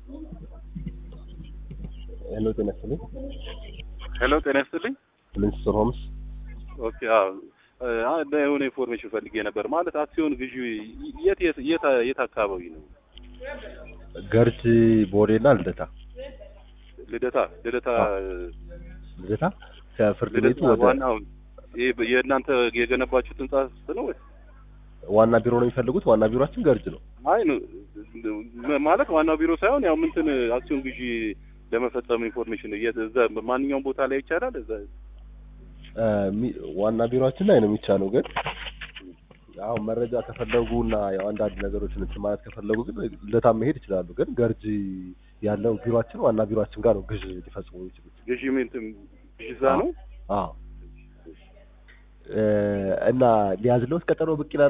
ሄሎ ጤና ይስጥልኝ። ሄሎ ጤና ይስጥልኝ። ፕሪንስ ሆምስ ኦኬ አዎ አ የሆነ ኢንፎርሜሽን ፈልጌ ነበር። ማለት አክሲዮን ግዢ የት የት የት የት አካባቢ ነው? ገርጂ ቦሌና ልደታ ልደታ ልደታ ልደታ ከፍርድ ቤቱ ልደታ ወደ ዋናው ይሄ የእናንተ የገነባችሁት ህንጻ ነው ወይ? ዋና ቢሮ ነው የሚፈልጉት። ዋና ቢሮአችን ገርጅ ነው። አይ ነው ማለት ዋናው ቢሮ ሳይሆን ያው ምንትን አክሲዮን ግዢ ለመፈጸም ኢንፎርሜሽን የት እዛ ማንኛውም ቦታ ላይ ይቻላል? እዛ እ ሚ- ዋና ቢሮአችን ላይ ነው የሚቻለው። ግን አሁን መረጃ ከፈለጉ እና ያው አንዳንድ ነገሮችን እንትን ማለት ከፈለጉ ግን ልደታ መሄድ ይችላሉ። ግን ገርጂ ያለው ቢሮአችን ዋና ቢሮአችን ጋር ነው ግዥ ሊፈጽሙ የሚችሉት። ግዢ ምንትን ግዢ እዛ ነው? አዎ እ እና ሊያዝለውት ቀጠሮ ብቅ ይላል